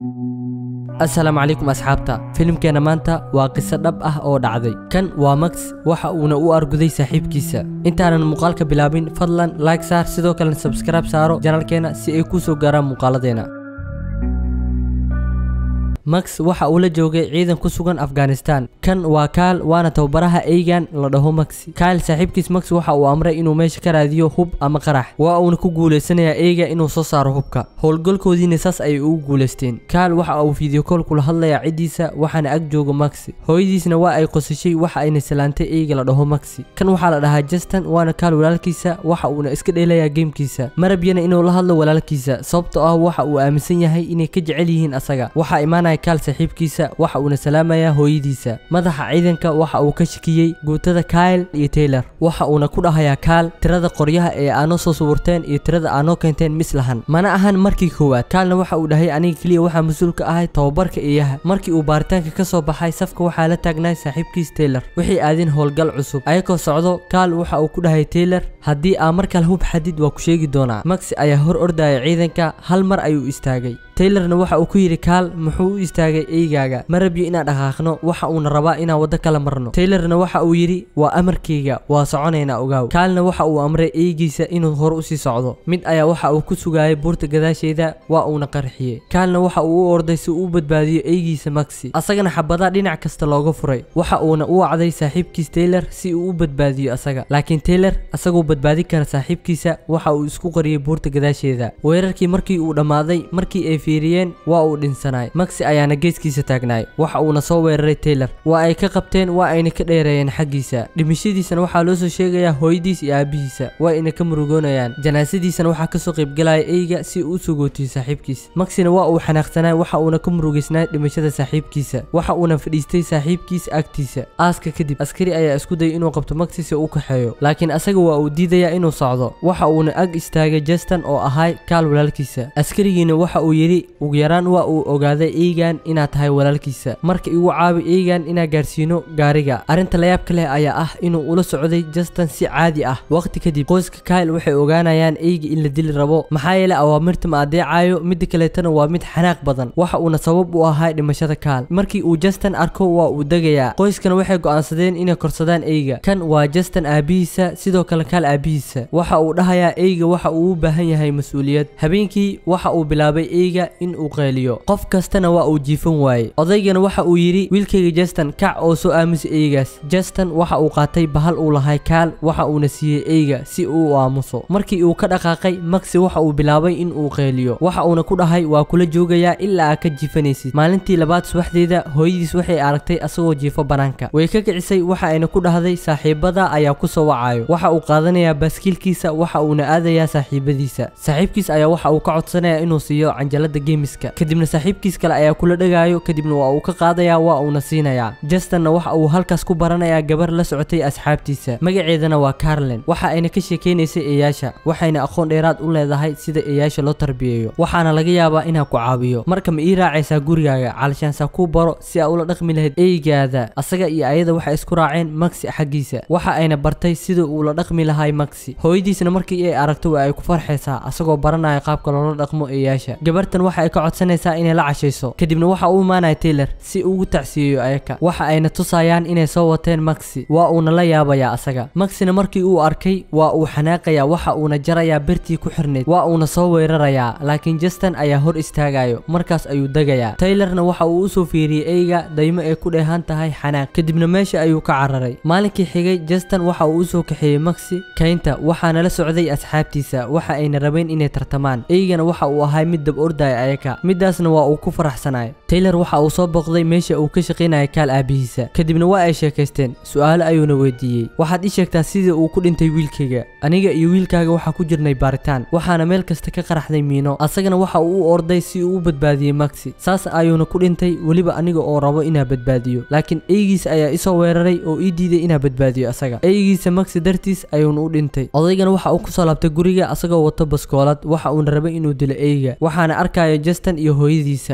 asalaamu calaykum asxaabta filimkeenna maanta waa qiso dhab ah oo dhacday kan waa max waxa uuna u arguday saaxiibkiisa intaanan muuqaalka bilaabin fadlan like saar sidoo kalena sabskribe saaro janalkeena si ay kuu soo gaaraan muuqaaladeena max waxa uu la joogay ciidan ku sugan afghanistan kan waa kaal waana tababaraha eygan la dhaho maxi kaal saaxiibkiis max waxa uu amray inuu meesha ka raadiyo hub ama qarax waa uuna ku guulaysanayaa eyga inuu soo saaro hubka howlgalkoodiina saas ayay ugu guulaysteen kaal waxa uu fideokool kula hadlayaa ciddiisa waxaana ag jooga maxi hooyadiisna waa ay qosashay waxa ayna salaantay eyga la dhaho maxi kan waxaa la dhahaa justin waana kaal walaalkiisa waxa uuna iska dheelayaa geemkiisa marabyana inuu la hadlo walaalkiisa sababtoo ah waxa uu aaminsan yahay inay ka jecel yihiin asaga waxaa imaanaya kaal saaxiibkiisa waxa uuna salaamayaa hooyadiisa madaxa ciidanka waxa uu ka shakiyey guutada kyle iyo taylor waxa uuna ku dhahayaa kaal tirada qoryaha ee aanoo soo suburteen iyo tirada aanoo keenteen mis lahan mana ahan markii koowaad kaalna waxa uu dhahay aniga keliya waxaa mas-uulka ahay tababarka eeyaha markii uu baaritaanka ka soo baxay safka waxaa la taagnaay saaxiibkiis taylor waxay aadeen howlgal cusub ayakoo socdo kaal waxa uu ku dhahay taylor haddii aa mar kale hub xadid waa ku sheegi doonaa maxi ayaa hor ordaya ciidanka hal mar ayuu istaagay taylorna waxa uu ku yidhi kaal muxuu u istaagay eygaaga ma rabyo inaan dhaqaaqno waxa uuna rabaa inaan waddo kala marno taylorna waxa uu yidhi waa amarkayga waa soconaynaa ogaaw kaalna waxa uu amray eygiisa inuu hor usii socdo mid ayaa waxa uu ku sugaayay buurta gadaasheeda waa uuna qarxiyey kaalna waxa uu u orday si uu u badbaadiyo eygiisa maxi asagana xabadaa dhinac kasta looga furay waxa uuna u wacday saaxiibkiis taylor si uu u badbaadiyo asaga laakiin taylor asagoo badbaadin kara saaxiibkiisa waxa uu isku qariyey buurta gadaasheeda weerarkii markii uu dhammaaday markii ay fiiriyeen waa uu dhinsanaay maxi ayaana geeskiisa taagnaay waxa uuna soo weeraray taylor waa ay ka qabteen waa ayna ka dheereeyeen xaggiisa dhimashadiisana waxaa loo soo sheegayaa hooyadiis iyo aabihiisa waa ayna ka murugoonayaan janaasadiisana waxaa kasoo qaybgalaya eyga si uu u sugootiyo saaxiibkiis maxina waa uu xanaaqsanaay waxa uuna ka murugaysnaay dhimashada saaxiibkiisa waxa uuna fadhiistay saaxiibkiis agtiisa aaska kadib askari ayaa isku dayay inuu qabto maxi si u kaxeeyo laakiin asaga waa uu diidayaa inuu socdo waxa uuna ag istaagay justin oo ahay kaal walaalkiisa askarigiina waxa uu yidhi ugu yaraan waa uu ogaaday eygan inaad tahay walaalkiisa marka igu caabi eygan inaa gaarsiino gaariga arrinta layaabka leh ayaa ah inuu ula socday justin si caadi ah waqti kadib qoyska kyle waxay ogaanayaan eyga in la dili rabo maxaa yeelay awaamirta ma adeecayo midda kaleetana waa mid xanaaq badan waxa uuna sabab u ahay dhimashada kaal markii uu justin arko waa uu degayaa qoyskana waxay go'aansadeen inay korsadaan eyga kan waa justin aabihiisa sidoo kale kaal aabihiisa waxa uu dhahayaa eyga waxa uu u baahan yahay mas-uuliyad habeenkii waxa uu bilaabay eyga in uu qeeliyo qof kastana waa uu jiifan waayey odaygana waxa uu yidhi wiilkayga justin kac oo soo aamusa eygaas justin waxa uu qaatay bahal uu lahay kaal waxa uuna siiyey eyga si uu u aamuso markii uu ka dhaqaaqay maxi waxa uu bilaabay in uu qeeliyo waxa uuna ku dhahay waa kula joogayaa ilaa aa ka jiifanaysid maalintii labaad subaxdeeda hooyadiis waxay aragtay asagoo jiifo banaanka way ka kicisay waxa ayna ku dhahday saaxiibada ayaa ku soo wacayo waxa uu qaadanayaa baaskiilkiisa waxa uuna aadayaa saaxiibadiisa saaxiibkiis ayaa waxa uu ka codsanaya inuu siiyo canjalada geemiska kadibna saaxiibkiis kale ayaa kula dhagaayo kadibna waa uu ka qaadayaa waa uuna siinayaa justinna waxa uu halkaas ku baranayaa gabar la socotay asxaabtiisa magaceedana waa carlen waxa ayna ka sheekeynaysay eeyaasha waxayna aqoon dheeraad u leedahay sida eeyaasha loo tarbiyeeyo waxaana laga yaabaa inaa ku caawiyo marka ma ii raacaysaa gurigaaga calishaansaa kuu baro si aa ula dhaqmi lahayd eygaada asaga iyo ayada waxay isku raaceen maxi xaggiisa waxa ayna bartay sida uu la dhaqmi lahay maxi hooyadiisna markii ay aragto waa ay ku farxaysaa asagoo baranaya qaabka loola dhaqmo eeyaasha gabartan waxa ay ka codsanaysaa inay la cashayso kadibna waxa uu imaanaya taylor si ugu tacsiyeeyo ayaka waxa ayna tusayaan inay soo wateen maxi waa uuna la yaabayaa asaga maxina markii uu arkay waa uu xanaaqayaa waxa uuna jarayaa birtii ku xirnayd waa uuna soo weerarayaa laakiin justin ayaa hor istaagayo markaas ayuu degayaa taylorna waxa uu usoo fiiriyey eyga daymo ay ku dheehan tahay xanaaq kadibna meesha ayuu ka cararay maalinkii xigay justin waxa uu usoo kaxeeyey maxi kaynta waxaana la socday asxaabtiisa waxa ayna rabeen inay tartamaan eygana waxa uu ahay mid dab ordaya ayaka midaasna waa uu ku faraxsanaay taylor waxa uu soo booqday meesha uu ka shaqaynaya kaal aabihiisa kadibna waa ay sheekaysteen su-aalo ayuuna weydiiyey waxaad ii sheegtaa sidii uu ku dhintay wiilkayga aniga iyo wiilkaaga waxaa ku jirnay baaritaan waxaana meel kasta ka qaraxday miino asagana waxa uu u orday si uu u badbaadiyey maxi saas ayuuna ku dhintay weliba aniga oo rabo inaa badbaadiyo laakiin eygiisa ayaa isoo weeraray oo ii diiday inaa badbaadiyo asaga eygiisa maxi dartiis ayuuna u dhintay odaygana waxa uu kusoo laabtay guriga asagoo wato baskoolad waxa uuna rabay inuu dilo eyga waxaana arkaya justin iyo hooyadiisa waa ayna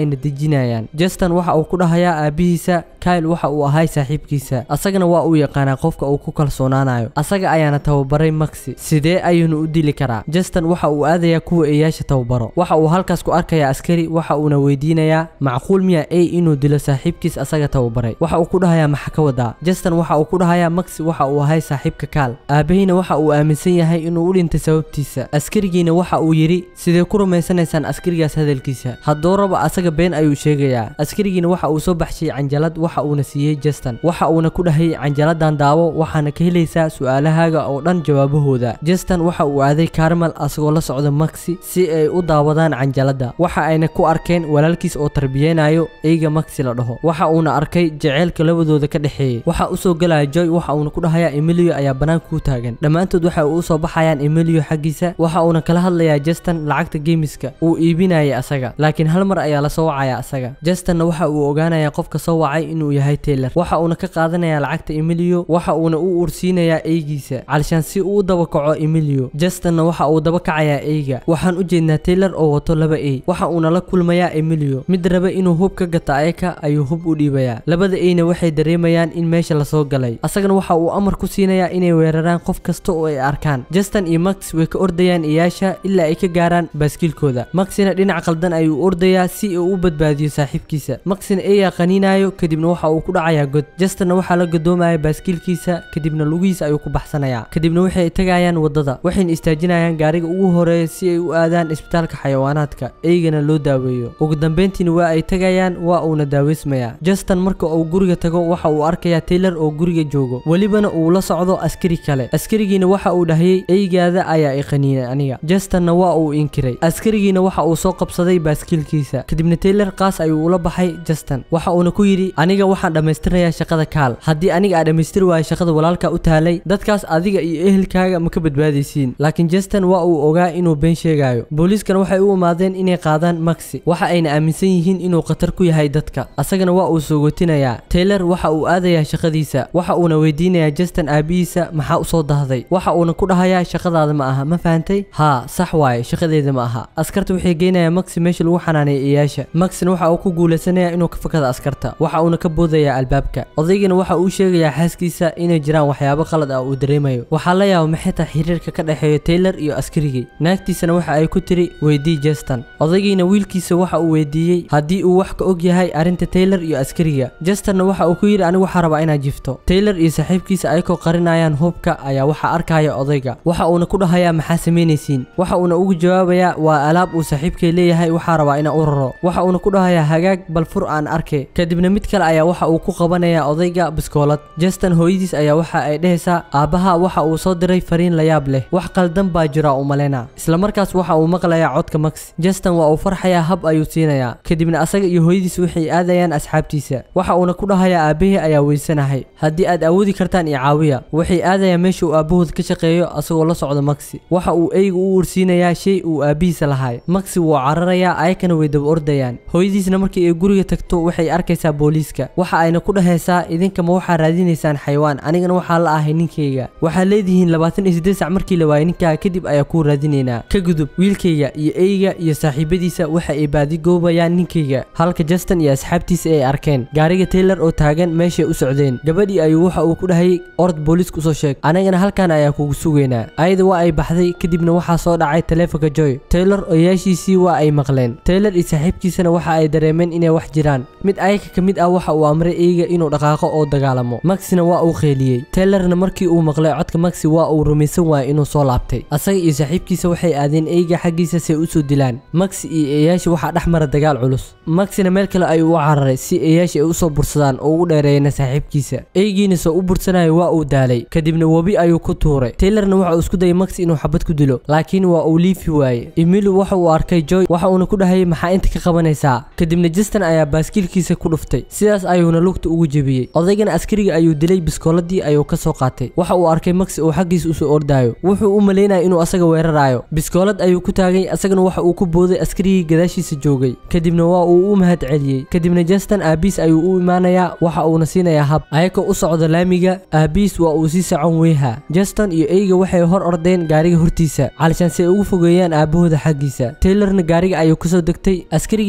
ayna dejinayaan justin waxa uu ku dhahayaa aabihiisa kyle waxa uu ahay saaxiibkiisa asagana waa uu yaqaanaa qofka uu ku kalsoonaanayo asaga ayaana tababaray maxi sidee ayuunu u dili karaa justin waxa uu aadayaa kuwa eeyaasha tababaro waxa uu halkaas ku arkayaa askari waxa uuna weydiinayaa macquul miya a inuu dilo saaxiibkiis asaga tababaray waxa uu ku dhahayaa maxa ka wadaa justin waxa uu ku dhahayaa maxi waxa uu ahay saaxiibka kaal aabahina waxa uu aaminsan yahay inuu u dhintay sababtiisa askarigiina waxa uu yidhi sidee ku rumaysanaysaan askarigaas hadalkiisa hadduu raba asaga been ayuu sheegayaa askarigiina waxa uu soo baxshay canjalad waxa uuna siiyey justin waxa uuna ku dhahay canjaladan daawo waxaana ka helaysaa su-aalahaaga oo dhan jawaabahooda justin waxa uu aaday carmel asagoo la socda maxi si ay u daawadaan canjalada waxa ayna ku arkeen walaalkiis oo tarbiyeynayo eyga maxi la dhaho waxa uuna arkay jaceylka labadooda ka dhexeeyey waxa usoo galaya joy waxa uuna ku dhahayaa emilio ayaa banaanka ku taagan dhammaantood waxa uu usoo baxayaan emilio xaggiisa waxa uuna kala hadlayaa justin lacagta geemiska uu iibinayay asaga laakiin hal mar ayaa lasoo wacaya asaga justinna waxa uu ogaanayaa qofka soo wacay inuu yahay taylor waxa uuna ka qaadanayaa lacagta emilio waxa uuna u ursiinayaa eygiisa calshaan si uu u daba kaco emilio justinna waxa uu daba kacayaa eyga waxaan u jeednaa taylor oo wato laba ey waxa uuna la kulmayaa emilio mid raba inuu hub ka gato ayaka ayuu hub u dhiibayaa labada eyna waxay dareemayaan in meesha lasoo galay asagana waxa uu amar ku siinayaa inay weeraraan qof kasta oo ay arkaan justin iyo max way ka ordayaan iyaasha ilaa ay ka gaaraan baaskiilkooda maxina dhinac qaldan ayuu ordayaa si uu u badbaadiyo saaxiibkiisa maxina eeyaa qaniinayo kadibna waxa uu ku dhacayaa god justinna waxaa la gadoomaya baaskiilkiisa kadibna lugihiisa ayuu ku baxsanayaa kadibna waxay tagayaan wadada waxayna istaajinayaan gaariga ugu horeeya si ay u aadaan isbitaalka xayawaanaadka eygana loo daaweeyo ugu dambeyntiina waa ay tagayaan waa uuna daaweysmayaa justin marka uu guriga tago waxa uu arkayaa taylor oo guriga joogo welibana uu la socdo askari kale askarigiina waxa uu dhahayay eygaada ayaa i qaniinay aniga justinna waa uu inkiray askarigiina waxa uu soo qabsaday baaskiilkiisa kadibna taylor qaas ayuu ula baxay justin waxa uuna ku yidhi aniga waxaan dhammaystirnayaa shaqada kaal haddii aniga aa dhammaystiri waayo shaqada walaalka u taalay dadkaas adiga iyo ehelkaaga ma ka badbaadaysiin laakiin justin waa uu ogaa inuu been sheegayo booliiskana waxay u imaadeen inay qaadaan maxi waxa ayna aaminsan yihiin inuu khatar ku yahay dadka asagana waa uu soogotinayaa taylor waxa uu aadayaa shaqadiisa waxa uuna weydiinayaa justin aabihiisa maxaa usoo dahday waxa uuna ku dhahayaa shaqadaada ma aha ma fahantay haa sax waaye shaqadeeda ma aha askarta waxay geynayaa maxi meesha lagu xanaaneeya iyaasha maxina waxa uu ku guulaysanayaa inuu ka fakada askarta waxa uuna ka boodayaa albaabka odaygana waxa uu sheegayaa xaaskiisa inay jiraan waxyaabo qalad ah uu dareemayo waxaa la yaaba maxay tahay xiriirka ka dhexeeya taylor iyo askarigii naagtiisana waxa ay ku tiri weydii justin odaygiina wiilkiisa waxa uu weydiiyey haddii uu wax ka og yahay arrinta taylor iyo askariga justinna waxa uu ku yidhi anigu waxaa rabaa inaad jifto taylor iyo saaxiibkiisa ayakoo qarinayaan hubka ayaa waxaa arkaya odayga waxa uuna ku dhahayaa maxaa samaynaysiin waxa uuna ugu jawaabayaa waa alaab uu saaxiibkay leeyahay waxaa rabaa inaan u raro waxa uuna ku dhahayaa hagaag bal fur aan arke kadibna mid kale ayaa waxa uu ku qabanayaa odayga biskoolad justin hooyadiis ayaa waxa ay dhehaysaa aabbaha waxa uu soo diray fariin layaab leh wax qaldan baa jira u maleyna isla markaas waxa uu maqlayaa codka max justin waa uu farxayaa hab ayuu siinayaa kadibna asaga iyo hooyadiis waxay aadayaan asxaabtiisa waxa uuna ku dhahayaa aabahii ayaa weysanahay haddii aad awoodi kartaan iyo caawiya waxay aadayaan meesha uu aabahood ka shaqeeyo asagoo la socda maxi waxa uu eyga u ursiinayaa shay uu aabihiisa lahay maxi wuu cararayaa ayakana way daba ordayaan hooyadiisna markii ay guriga tagto waxay arkaysaa booliiska waxa ayna ku dhahaysaa idinkama waxaa raadinaysaan xayawaan anigana waxaa la ahay ninkayga waxaa leedihiin labaatan iyo siddeed sac markii la waayay ninkaa kadib ayaa kuu raadinaynaa ka gudub wiilkayga iyo eyga iyo saaxiibadiisa waxa ay baadigoobayaan ninkayga halka justin iyo asxaabtiisa ay arkeen gaariga taylor oo taagan meeshay u socdeen gabadhii ayuu waxa uu ku dhahayay orod booliiska usoo sheeg anigana halkan ayaa kugu sugaynaa ayada waa ay baxday kadibna waxaa soo dhacay taleefonka joy taylor oyaashiisii waa ay maqleen taylor iyo saaxiibkiisana waxa ay dareemeen inay wax jiraan mid ayaka ka mid ah waxa uu amray eyga inuu dhaqaaqo oo dagaalamo maxina waa uu qeeliyey taylorna markii uu maqlay codka maxi waa uu rumaysan waayay inuu soo laabtay asaga iyo saaxiibkiisa waxay aadeen eyga xaggiisa si ay usoo dilaan maxi iyo eeyaasha waxaa dhex mara dagaal culus maxina meel kale ayuu u cararay si eeyaasha ay usoo bursadaan oo ugu dheereeyana saaxiibkiisa eygiina soo u bursanayo waa uu daalay kadibna webi ayuu ku tuuray taylorna waxa uu isku dayay maxi inuu xabad ku dilo laakiin waa uu liifi waaye emilio waxa uu arkay joy waxa uuna ku dhahayay maxaa inta ka qabanaysaa kadibna justin ayaa baaskiilkiisa ku dhuftay sidaas ayuuna lugta ugu jebiyey odaygana askariga ayuu dilay biskooladii ayuu ka soo qaatay waxa uu arkay maxi oo xaggiisa usoo ordaayo wuxuu u malaynaya inuu asaga weerarayo biskoolad ayuu ku taagay asagana waxa uu ku booday askarigii gadaashiisa joogay kadibna waa uu u mahad celiyey kadibna justin aabiis ayuu u imaanayaa waxa uuna siinayaa hab ayakoo u socda laamiga aabiis waa uu sii socon weyha justin iyo eyga waxay hor ordeen gaariga hortiisa calishaan si ay ugu fogeeyaan aabahooda xaggiisa taylorna gaariga ayuu kasoo degtay askarigii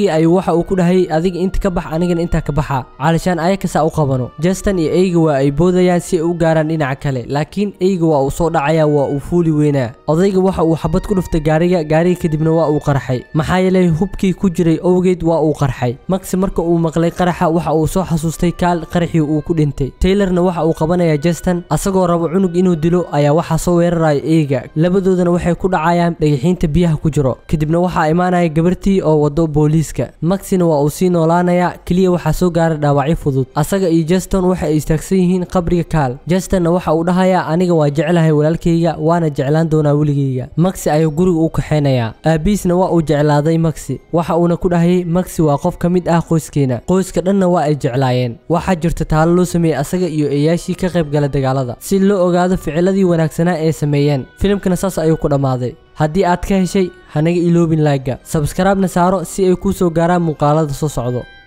keliya ayuu waxa uu ku dhahay adiga inta ka bax anigana intaa ka baxa caalishaan ayakasaa u qabano justin iyo eyga waa ay boodayaan si ay u gaaraan dhinaca kale laakiin eyga waa uu soo dhacaya waa uu fuuli weynaa odayga waxa uu xabad ku dhuftay gaariga gaariga kadibna waa uu qarxay maxaa yeelay hubkii ku jiray owgeed waa uu qarxay maxi marka uu maqlay qaraxa waxa uu soo xasuustay kaal qaraxii uu ku dhintay taylorna waxa uu qabanayaa justin asagoo rabo cunug inuu dilo ayaa waxaa soo weeraraya eyga labadoodana waxay ku dhacayaan dhagaxiinta biyaha ku jiro kadibna waxaa imaanaya gabartii oo wado booliiska maxina waa uu sii noolaanayaa keliya waxaa soo gaara dhaawacyo fudud asaga iyo justin waxa ay istaagsan yihiin qabriga kaal justinna waxa uu dhahayaa aniga waa jeclahay walaalkayga waana jeclaan doonaa weligayga maxi ayuu guriga u kaxeynayaa aabiisna waa uu jeclaaday maxi waxa uuna ku dhahayay maxi waa qof ka mid ah qoyskeena qoyska dhanna waa ay jeclaayeen waxaa jirta taalo loo sameeyey asaga iyo eeyaashii ka qayb gala dagaalada si loo ogaado ficiladii wanaagsanaa ee sameeyeen filimkana saas ayuu ku dhammaaday haddii aad ka heshay hanaga iloobin laagga sabskaraabna saaro si ay kuu soo gaaraan muuqaalada soo socdo